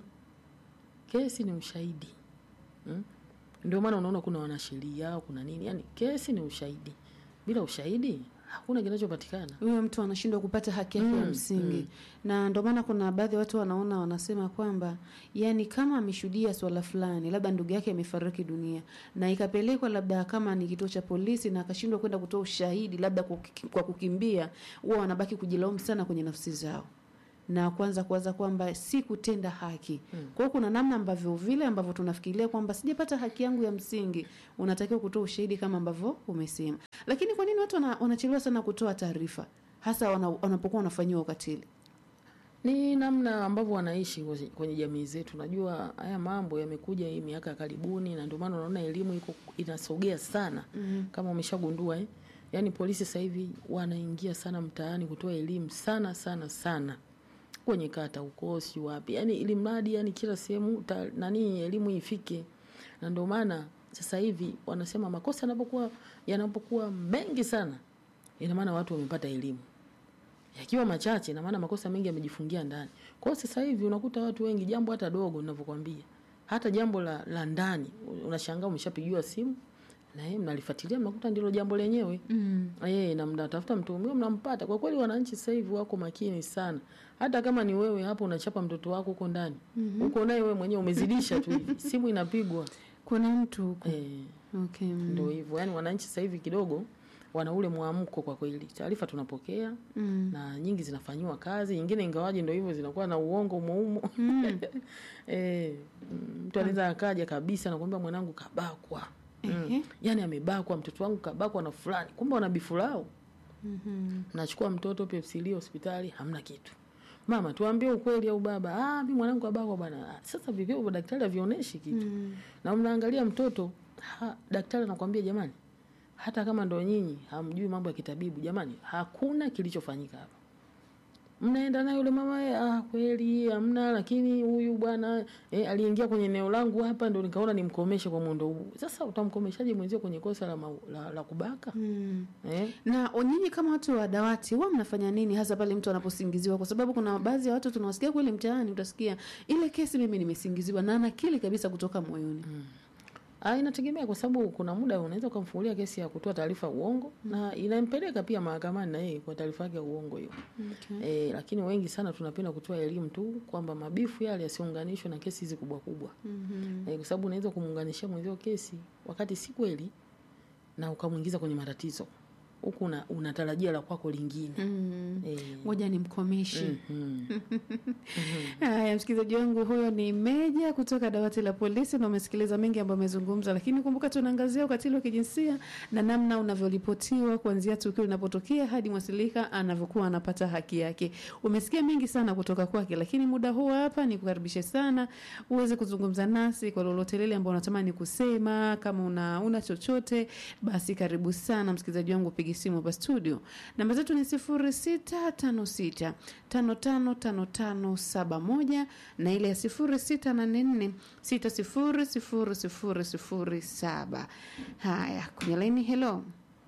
Speaker 2: kesi ni ushahidi mm? Ndio maana unaona kuna wanasheria, kuna nini, yani kesi ni ushahidi. Bila ushahidi hakuna kinachopatikana.
Speaker 1: huyo mtu anashindwa kupata haki yake ya
Speaker 2: Mm,
Speaker 1: msingi
Speaker 2: mm.
Speaker 1: na ndio maana kuna baadhi ya watu wanaona wanasema kwamba yani kama ameshuhudia swala fulani labda ndugu yake amefariki dunia na ikapelekwa labda kama ni kituo cha polisi na akashindwa kwenda kutoa ushahidi labda kwa kuki- kwa kukimbia huwa wanabaki kujilaumu sana kwenye nafsi zao na kwanza kuwaza kwamba si kutenda haki. Kwa hiyo kuna namna ambavyo vile ambavyo tunafikiria kwamba sijapata haki yangu ya msingi, unatakiwa kutoa ushahidi kama ambavyo umesema. Lakini kwa nini watu wana- wanachelewa sana kutoa taarifa, hasa wana- wanapokuwa wanafanyiwa ukatili?
Speaker 2: Ni namna ambavyo wanaishi kwenye- kwenye jamii zetu. Najua haya mambo yamekuja hii miaka ya karibuni, na ndio maana unaona elimu iko inasogea sana
Speaker 1: Mhm.
Speaker 2: kama umeshagundua eh? Yaani polisi sasa hivi wanaingia sana mtaani kutoa elimu sana sana sana kwenye kata huko, si wapi, yani ili mradi yani kila sehemu ta- nani elimu ifike, na ndio maana sasa hivi wanasema makosa yanapokuwa yanapokuwa mengi sana, ina maana watu wamepata elimu yakiwa machache, ina maana makosa mengi yamejifungia ndani. Kwa hiyo sasa hivi unakuta watu wengi, jambo hata dogo ninavyokuambia, hata jambo la, la ndani, unashangaa umeshapigiwa simu na yeye mnalifuatilia, mnakuta ndilo jambo lenyewe
Speaker 1: Mm.
Speaker 2: Eh, na mnatafuta mtuhumiwa mnampata. Kwa kweli wananchi sasa hivi wako makini sana. Hata kama ni wewe hapo unachapa mtoto wako huko ndani. Uko naye wewe mwenyewe umezidisha tu hivi. Simu inapigwa.
Speaker 1: Kuna mtu huko.
Speaker 2: Eh,
Speaker 1: Okay. mm.
Speaker 2: ndio hivyo. Yaani wananchi sasa hivi kidogo wana ule mwamko kwa kweli. Taarifa tunapokea
Speaker 1: Mm.
Speaker 2: na nyingi zinafanyiwa kazi, nyingine ingawaje ndio hivyo zinakuwa na uongo muumo.
Speaker 1: Mm.
Speaker 2: eh, mm, mtu anaweza akaja kabisa na kwambia mwanangu kabakwa.
Speaker 1: Ehe.
Speaker 2: Mm. Yaani amebakwa mtoto wangu kabakwa na fulani. Kumbe wana bifu lao.
Speaker 1: Mhm.
Speaker 2: nachukua mtoto pepsili hospitali hamna kitu mama tuambie ukweli au baba ah mimi mwanangu abakwa bwana "Ah, sasa vipimo daktari havionyeshi kitu
Speaker 1: Mm.
Speaker 2: na mnaangalia mtoto ha, daktari anakwambia jamani hata kama ndo nyinyi hamjui mambo ya kitabibu jamani hakuna kilichofanyika hapa mnaenda naye yule mama eh, ah, kweli hamna, lakini huyu bwana eh, aliingia kwenye eneo langu hapa, ndo nikaona nimkomeshe kwa muundo huu. Sasa utamkomeshaje mwenzio kwenye kosa la, mau- la, la kubaka
Speaker 1: Mm.
Speaker 2: eh?
Speaker 1: na nyinyi kama watu wa dawati huwa mnafanya nini hasa pale mtu anaposingiziwa? Kwa sababu kuna baadhi ya watu tunawasikia kweli mtaani, utasikia ile kesi mimi nimesingiziwa, na anakili kabisa kutoka moyoni.
Speaker 2: Ah, inategemea kwa sababu kuna muda unaweza ukamfungulia kesi ya kutoa taarifa ya uongo na inampeleka pia mahakamani na yeye kwa taarifa yake ya uongo hiyo.
Speaker 1: Okay.
Speaker 2: E, lakini wengi sana tunapenda kutoa elimu tu kwamba mabifu yale yasiunganishwe na kesi hizi kubwa kubwa.
Speaker 1: Mhm.
Speaker 2: E, kwa sababu unaweza kumuunganishia mwenzio kesi wakati si kweli na ukamwingiza kwenye matatizo. Huku una, unatarajia la kwako lingine.
Speaker 1: Mm.
Speaker 2: Eh,
Speaker 1: Ngoja nimkomeshi.
Speaker 2: mhm.
Speaker 1: Haya, msikilizaji wangu, huyo ni Meja kutoka dawati la polisi, na umesikiliza mengi ambayo amezungumza, lakini kumbuka tunaangazia ukatili wa kijinsia na namna unavyoripotiwa kuanzia tukio linapotokea hadi mwasilika anavyokuwa anapata haki yake. Umesikia mengi sana kutoka kwake, lakini muda huu hapa ni kukaribishe sana uweze kuzungumza nasi kwa lolote lile ambao unatamani kusema. Kama una, una chochote basi karibu sana msikilizaji wangu, upige simu hapa studio. Namba zetu ni sifuri sita tano sita tano tano tano tano saba moja na ile ya sifuri sita nane nne sita sifuri sifuri sifuri sifuri saba. Haya, kwenye laini. Hello,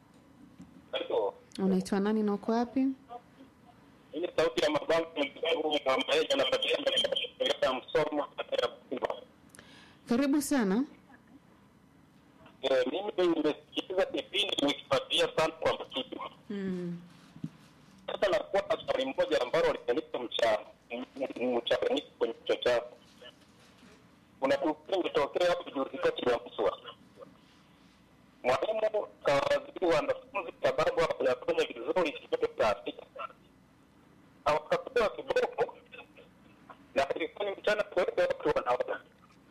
Speaker 3: Halo.
Speaker 1: unaitwa nani na uko wapi?
Speaker 3: Ile sauti ya mabango ya maisha anapatikana katika msomo katika Pemba.
Speaker 1: Karibu sana.
Speaker 3: Eh, mimi nimesikiliza kipindi nimekifuatilia sana kwa makini.
Speaker 1: Mm.
Speaker 3: Sasa nakuwa na swali moja ambalo linanipa mcha mchanganyiko kwenye kichwa chako. Kuna tukio limetokea hapo juzi kati ya Mswa. Mwalimu kawaadhibu wanafunzi sababu hawajafanya vizuri kidato cha sita. Hawakapewa kiboko na ilikuwa ni mchana kweupe, watu wanaona.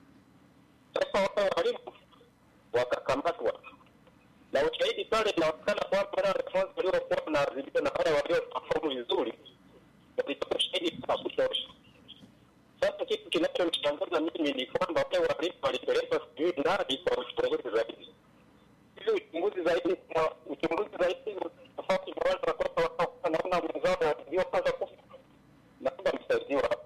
Speaker 3: Sasa wale walimu wakakamatwa na ushahidi pale inaonekana kwamba wale wanafunzi waliokuwa wanaadhibiwa na wale waliofaulu vizuri walitoa ushahidi wa kutosha. Sasa kitu kinachonishangaza mimi ni kwamba wale walimu walipelekwa sijui ndani kwa uchunguzi zaidi. Hivi uchunguzi zaidi na uchunguzi zaidi tofauti na wale watoto wanaokuwa wanaona mwenzao waliopata kufa. Naomba msaidiwa hapo.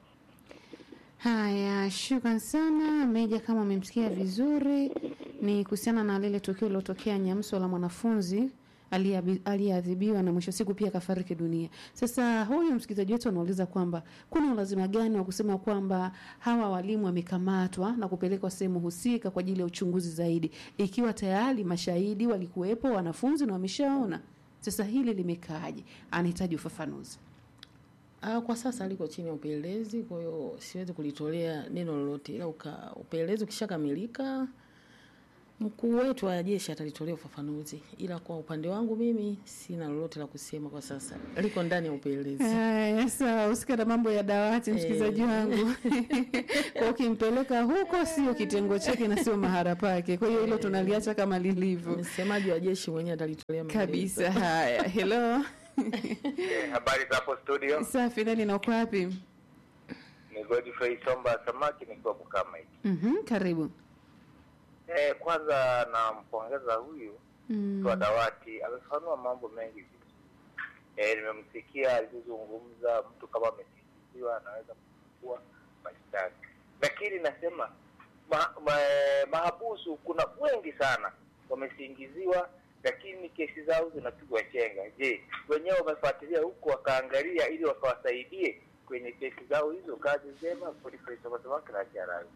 Speaker 1: Haya, shukran sana Meja, kama umemsikia vizuri, ni kuhusiana na lile tukio lilotokea Nyamswa la mwanafunzi aliyeabi- aliyeadhibiwa na mwisho siku pia akafariki dunia. Sasa huyu msikilizaji wetu anauliza kwamba kuna ulazima gani wa kusema kwamba hawa walimu wamekamatwa na kupelekwa sehemu husika kwa ajili ya uchunguzi zaidi, ikiwa tayari mashahidi walikuwepo, wanafunzi na wameshaona. Sasa hili limekaaje? Anahitaji ufafanuzi.
Speaker 2: Ah, kwa sasa liko chini ya upelelezi, kwa hiyo siwezi kulitolea neno lolote, ila uka, upelelezi ukishakamilika mkuu wetu wa jeshi atalitolea ufafanuzi, ila kwa upande wangu mimi sina lolote la kusema kwa sasa, liko ndani ya upelelezi.
Speaker 1: Haya, sawa, usika na mambo ya dawati, msikilizaji wangu. Kwa ukimpeleka huko, sio kitengo chake na sio mahara pake. Kwa hiyo hilo tunaliacha kama lilivyo
Speaker 2: Msemaji wa jeshi mwenyewe atalitolea maelezo.
Speaker 1: kabisa. Haya, hello,
Speaker 3: Eh, habari za hapo studio
Speaker 1: safi. Nani na uko wapi?
Speaker 3: ni Godfrey Somba Samaki nikiwa Bukama hiki.
Speaker 1: Mhm, karibu.
Speaker 3: Eh, kwanza nampongeza huyu
Speaker 1: Mm,
Speaker 3: mtu wa dawati amefanua mambo mengi vizuri. Eh, nimemsikia alizozungumza, mtu kama amesingiziwa anaweza kuchukua mashtaka, lakini nasema ma, ma, mahabusu kuna wengi sana wamesingiziwa, lakini kesi zao zinapigwa chenga. Je, wenyewe wamefuatilia huku wakaangalia ili wakawasaidie kwenye kesi zao hizo? Kazi njema, Godfrey Somba Samaki na Charawi.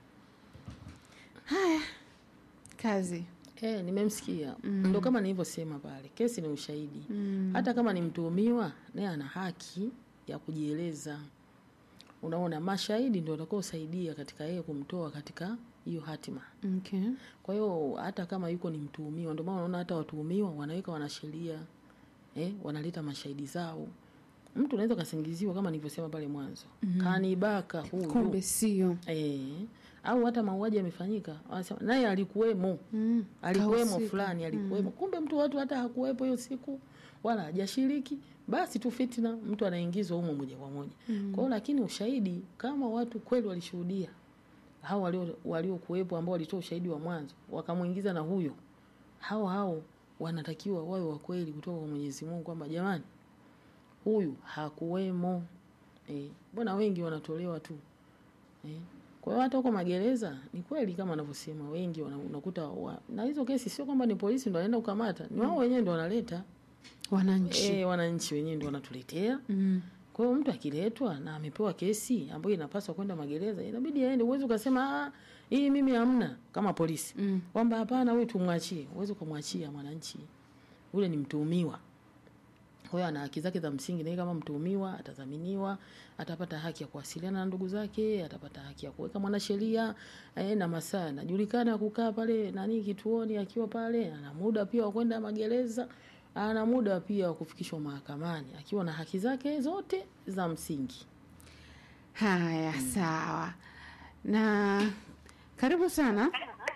Speaker 1: kazi.
Speaker 2: Eh, nimemsikia.
Speaker 1: Mm.
Speaker 2: Ndo kama nilivyosema pale, kesi ni ushahidi.
Speaker 1: Mm,
Speaker 2: Hata kama ni mtuhumiwa, naye ana haki ya kujieleza. Unaona, mashahidi ndio watakaosaidia katika yeye kumtoa katika hiyo hatima.
Speaker 1: okay.
Speaker 2: Kwa hiyo hata kama yuko ni mtuhumiwa, ndio maana unaona hata watuhumiwa wanaweka wanasheria eh, wanaleta mashahidi zao. Mtu unaweza kasingiziwa kama nilivyosema pale mwanzo, mm kanibaka huyu
Speaker 1: Kumbe sio.
Speaker 2: eh, au hata mauaji yamefanyika, wanasema naye alikuwemo
Speaker 1: Mm,
Speaker 2: alikuwemo
Speaker 1: kahusika.
Speaker 2: fulani alikuwemo kumbe mtu watu hata hakuwepo hiyo siku wala hajashiriki basi tu fitna mtu anaingizwa humo moja kwa moja kwa hiyo lakini ushahidi kama watu kweli walishuhudia hao walio waliokuwepo ambao walitoa ushahidi wa mwanzo wakamwingiza na huyo hao hao wanatakiwa wawe wa kweli kutoka kwa Mwenyezi Mungu kwamba jamani huyu hakuwemo eh, mbona wengi wanatolewa tu eh. Kwa hiyo hata huko magereza ni kweli kama anavyosema wengi wana- unakuta wa, na hizo kesi sio kwamba ni polisi ndo wanaenda kukamata, ni wao wenyewe ndo wanaleta
Speaker 1: wananchi
Speaker 2: eh, wananchi wenyewe ndo wanatuletea
Speaker 1: mm.
Speaker 2: kwa hiyo mtu akiletwa na amepewa kesi ambayo inapaswa kwenda magereza, inabidi aende. Uwezi ukasema "Ah, hii mimi hamna, kama polisi
Speaker 1: Mm.
Speaker 2: kwamba hapana, huyu tumwachie. Uwezi ukamwachia mwananchi, ule ni mtuhumiwa. Kwa hiyo ana haki zake za msingi, na yeye kama mtuhumiwa atadhaminiwa, atapata haki ya kuwasiliana na ndugu zake, atapata haki ya kuweka mwanasheria eh, na masaa anajulikana ya kukaa pale nani kituoni, akiwa pale ana muda pia wa kwenda magereza, ana muda pia wa kufikishwa mahakamani akiwa na haki zake zote za msingi.
Speaker 1: haya sawa na karibu sana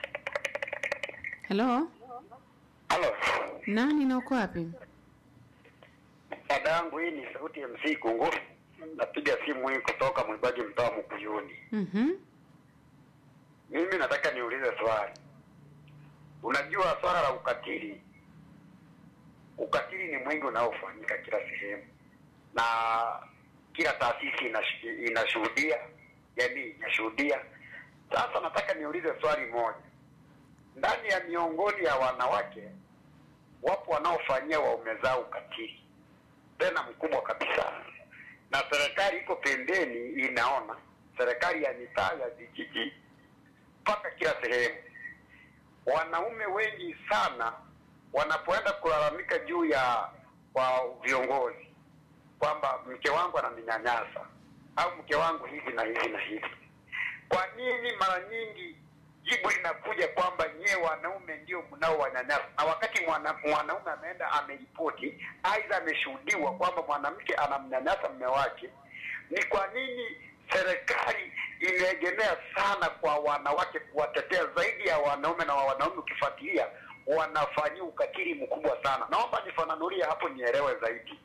Speaker 1: halo
Speaker 3: Halo,
Speaker 1: nani na uko wapi
Speaker 3: dada yangu, hii ni sauti ya MC Kungu. Napiga simu hii kutoka Mwibagi, mtaa Mkuyuni.
Speaker 1: Mhm.
Speaker 3: Mimi nataka niulize swali. Unajua swala la ukatili, ukatili ni mwingi unaofanyika kila sehemu na kila taasisi inash- inashuhudia, jamii inashuhudia. Sasa nataka niulize swali moja, ndani ya miongoni ya wanawake wapo wanaofanyia waume zao ukatili tena mkubwa kabisa, na serikali iko pembeni inaona, serikali ya mitaa ya vijiji mpaka kila sehemu. Wanaume wengi sana wanapoenda kulalamika juu ya kwa viongozi kwamba mke wangu ananinyanyasa au mke wangu hivi na hivi na hivi, kwa nini mara nyingi jibu linakuja kwamba nyewe wanaume ndio mnaowanyanyasa, na wakati mwana, mwanaume ameenda ameripoti, aidha ameshuhudiwa kwamba mwanamke anamnyanyasa mume wake, ni kwa nini serikali imeegemea sana kwa wanawake kuwatetea zaidi ya wanaume, na wa wanaume ukifuatilia wanafanyia ukatili mkubwa sana. Naomba nifananulie hapo nielewe zaidi.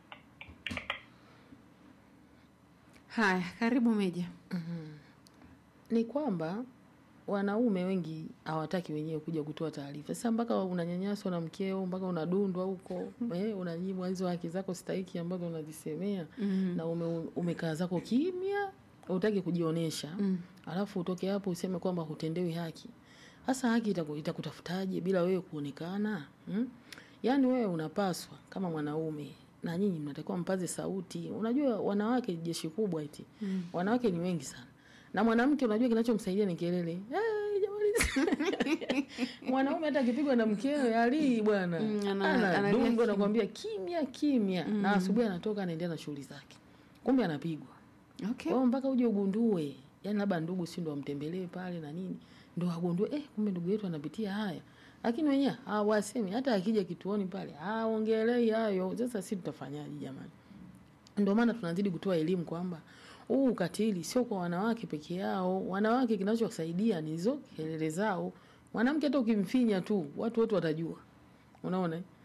Speaker 1: haya karibu meja
Speaker 2: ni kwamba wanaume wengi hawataki wenyewe kuja kutoa taarifa. Sasa mpaka unanyanyaswa na mkeo, mpaka unadundwa huko eh, unanyimwa hizo haki zako stahiki ambazo unazisemea
Speaker 1: Mm.
Speaker 2: na ume, umekaa zako kimya, hutaki kujionyesha
Speaker 1: Mm.
Speaker 2: alafu utoke hapo useme kwamba hutendewi haki. Sasa haki itaku- itakutafutaje bila wewe kuonekana hmm? Yaani wewe unapaswa kama mwanaume na nyinyi mnatakiwa mpaze sauti. Unajua wanawake jeshi kubwa eti
Speaker 1: Mm.
Speaker 2: wanawake ni wengi sana na mwanamke unajua kinachomsaidia ni kelele hey, jamani mwanaume hata akipigwa na mkewe alii bwana
Speaker 1: Mm, ana-
Speaker 2: ana
Speaker 1: analia
Speaker 2: dungo
Speaker 1: kimya.
Speaker 2: nakwambia kimya kimya na asubuhi anatoka anaendelea na shughuli zake kumbe anapigwa
Speaker 1: okay
Speaker 2: kwa hiyo mpaka uje ugundue yani labda ndugu si ndo wamtembelee pale na nini ndo agundue eh, kumbe ndugu yetu anapitia haya lakini wenyewe hawasemi hata akija kituoni pale aongelei hayo sasa si tutafanyaje jamani ndio maana tunazidi kutoa elimu kwamba huu ukatili sio kwa wanawake peke yao. Wanawake kinachosaidia ni hizo kelele zao. Mwanamke hata ukimfinya tu, watu wote watajua. Unaona? eh?